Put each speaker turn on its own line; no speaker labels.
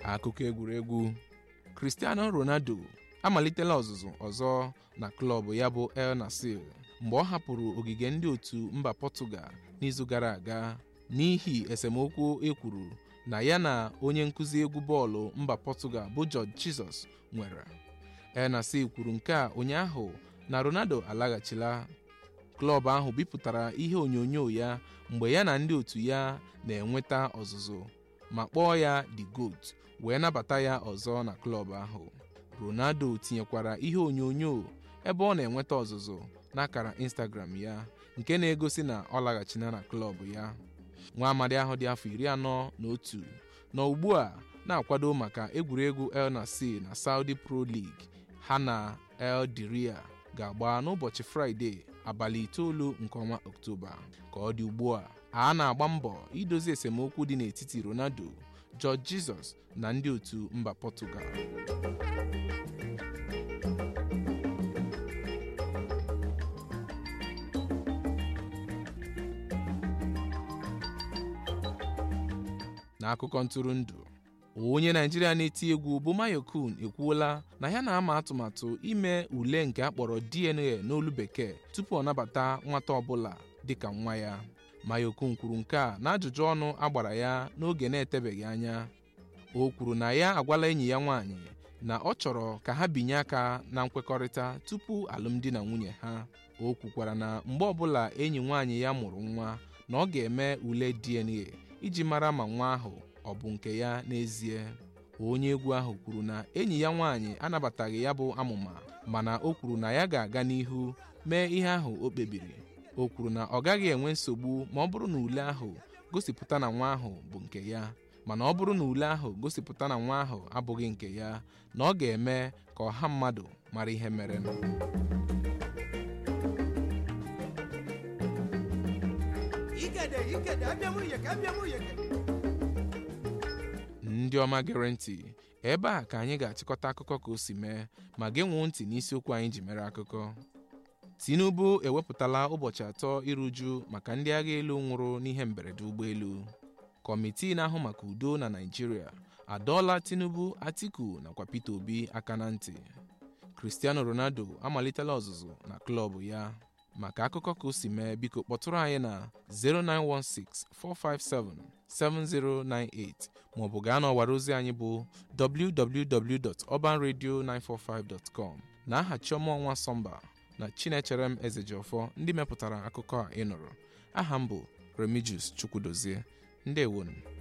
akụkọ egwuregwu Cristiano Ronaldo amalitela ọzụzụ ọzọ na klọb ya bụ El Nassr mgbe ọ hapụrụ ogige ndị otu mba Portugal n'izu gara aga n'ihi esemokwu ekwuru na ya na onye nkụzi egwu bọọlụ mba Portugal bụ Jorge Jesus nwere El Nassr kwuru nke a ụnyaahụ na Ronaldo alaghachila klọb ahụ bipụtara ihe onyonyo ya mgbe ya na ndị otu ya na-enweta ọzụzụ ma kpọọ ya the GOAT wee nabata ya ọzọ na klọb ahụ Ronaldo tinyekwara ihe onyonyo ebe ọ na-enweta ọzụzụ n'akara Instagram ya nke na-egosi na ọ laghachina na klọb ya nwa amadi ahụ dị afọ iri anọ na otu nọ ugbu a na-akwado maka egwuregwu El Nassr na Saudi Pro League ha na El Diria ga-agba n'ụbọchị Fraịde abalị itoolu nke ọnwa Ọktoba ka ọ dị ugbu a a na-agba mbọ idozi esemokwu dị n'etiti Ronaldo Jorge Jesus na ndị otu mba Portugal n'akụkọ ntụrụndụ onye naijiria na-eti egwu bụ Mayokun ekwuola na ya na-ama atụmatụ ime ule nke akpọrọ DNA n'olu bekee tupu ọ nabata nwata ọbụla dịka nwa ya Mayokun kwuru nke a n'ajụjụ ọnụ agbara ya n'oge na-etebeghị anya o kwuru na ya agwala enyi ya nwaanyị na ọ chọrọ ka ha binye aka na nkwekọrịta tupu alụmdi na nwunye ha o kwukwara na mgbe ọbụla enyi nwaanyị ya mụrụ nwa na ọ ga-eme ule DNA iji mara ma nwa ahụ ọ bụ nke ya n'ezie onye egwu ahụ kwuru na enyi ya nwaanyị anabataghị ya bụ amụma mana o kwuru na ya ga-aga n'ihu mee ihe ahụ o kpebiri o kwuru na ọ gaghị enwe nsogbu ma ọ bụrụ na ule ahụ gosipụta na nwa ahụ bụ nke ya mana ọ bụrụ na ule ahụ gosipụta na nwa ahụ abụghị nke ya na ọ ga-eme ka ọha mmadụ mara ihe mere ndị ọma gere ntị ebe a ka anyị ga-achịkọta akụkọ ka o si mee ma genwuo ntị n'isiokwu anyị ji mere akụkọ Tinubu ewepụtala ụbọchị atọ iru uju maka ndị agha elu nwụrụ n'ihe mberede ụgbọelu kọmitii na-ahụ maka udo na Naịjirịa adọọla Tinubu Atiku nakwa Peter Obi aka na ntị Cristiano Ronaldo amalitela ọzụzụ na klọb ya maka akụkọ ka o si mee biko kpọtụrụ anyị na 09164577098 maọbụ gaa n'ọwara ozi anyị bụ www.urbanradio945.com na aha Chioma Ọnwa Sọmba na Chinecherem Ezejiọfọ ndị mepụtara akụkọ a ị nụrụ aha m bụ Remigius Chukwudozie ndewonu